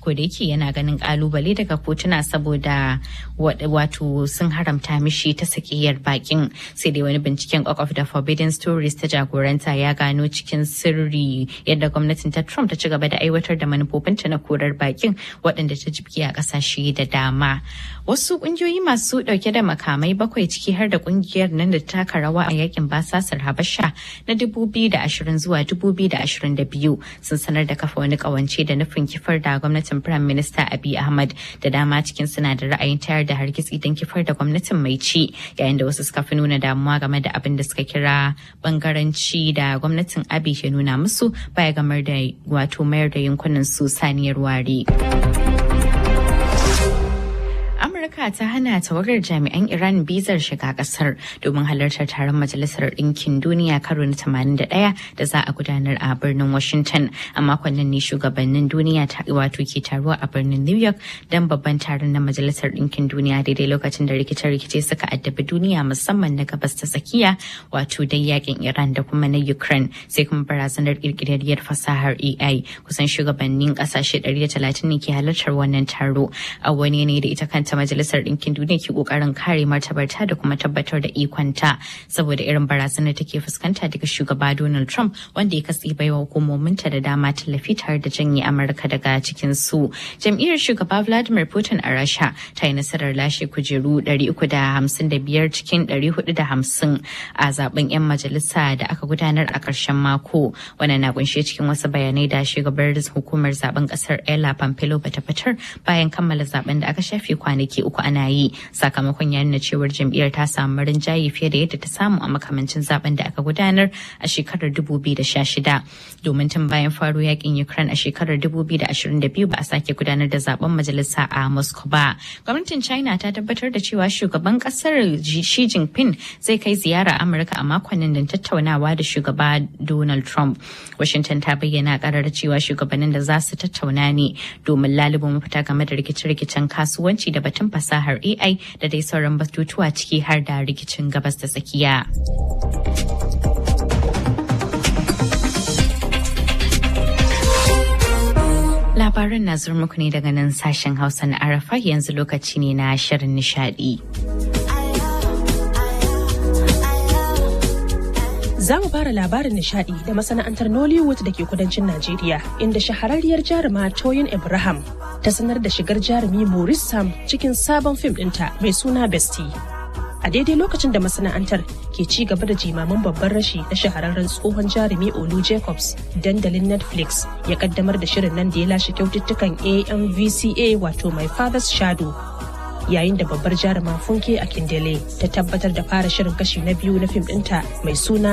ko da yake yana ganin kalubale daga kotuna saboda wato sun haramta mishi ta sakiyar bakin sai dai wani binciken of the forbidden stories ta jagoranta ya gano cikin sirri yadda gwamnatin ta trump ta ci gaba da aiwatar da manufofinta na korar bakin waɗanda ta jibki a ƙasashe da dama wasu ƙungiyoyi masu ɗauke da makamai bakwai ciki har da ƙungiyar nan da taka rawa a yakin basasar habasha na 2020 zuwa 2022 sun sanar da kafa wani ƙawance da nufin kifar da gwamnatin firayim minista abiy ahmad da dama cikin suna da ra'ayin tayar da hargitsi don kifar da gwamnatin mai ci yayin da wasu suka fi nuna damuwa game da abin da suka kira bangaranci da gwamnatin abi ke nuna musu baya gamar da wato mayar da yankunan su saniyar ware. Amurka ta hana tawagar jami'an Iran bizar shiga kasar domin halartar taron Majalisar Ɗinkin Duniya karo na 81 da za a gudanar a birnin Washington. A makon nan ne shugabannin duniya wato ke taruwa a birnin New York don babban taron na Majalisar Ɗinkin Duniya daidai lokacin da rikice-rikice suka addabi duniya musamman na gabas ta tsakiya wato dai yakin Iran da kuma na Ukraine sai kuma barazanar kirkirarriyar fasahar AI kusan shugabannin kasashe 130 ne ke halartar wannan taro a wani ne da ita kanta majalisar ɗinkin duniya ke kokarin kare martabarta da kuma tabbatar da ikonta saboda irin barazanar take fuskanta daga shugaba Donald Trump wanda ya katse baiwa hukumominta da dama tallafi tare da janye Amurka daga cikin su. Jam'iyyar shugaba Vladimir Putin a Rasha ta yi nasarar lashe kujeru 355 cikin 450 a zaben 'yan majalisa da aka gudanar a ƙarshen mako. Wannan na kunshe cikin wasu bayanai da shugabar hukumar zaben ƙasar Ella Pompeo bata fitar bayan kammala zaben da aka shafe kwanaki uku ana yi sakamakon ya nuna cewar jam'iyyar ta samu rinjaye fiye da yadda ta samu a makamancin zaben da aka gudanar a shekarar 2016 domin tun bayan faro yakin ukraine a shekarar 2022 ba a sake gudanar da zaben majalisa a moscow ba gwamnatin china ta tabbatar da cewa shugaban kasar xi jinping zai kai ziyara amurka a makonnin da tattaunawa da shugaba donald trump washington ta bayyana karar cewa shugabannin da za su tattauna ne domin lalubo mafita game da rikice-rikicen kasuwanci da batun fasahar AI da dai sauran batutuwa ciki har da rikicin gabas da tsakiya. Labaran na zuwa muku ne daga nan sashen Hausa na Arafa yanzu lokaci ne na shirin nishadi. Za mu fara labarin nishadi da masana'antar Nollywood da ke kudancin Najeriya, inda shahararriyar jaruma Toyin Ibrahim ta sanar da shigar jarumi Maurice Sam cikin sabon fim ɗinta mai suna Bestie. A daidai lokacin da masana'antar ke ci gaba da jimamin babban rashi na shahararren tsohon jarumi Olu Jacobs, dandalin Netflix ya kaddamar da shirin nan da ya lashe kyaututtukan AMVCA wato My Father's Shadow yayin da babbar jaruma funke a kindele ta tabbatar da fara shirin kashi na biyu na fim ɗinta mai suna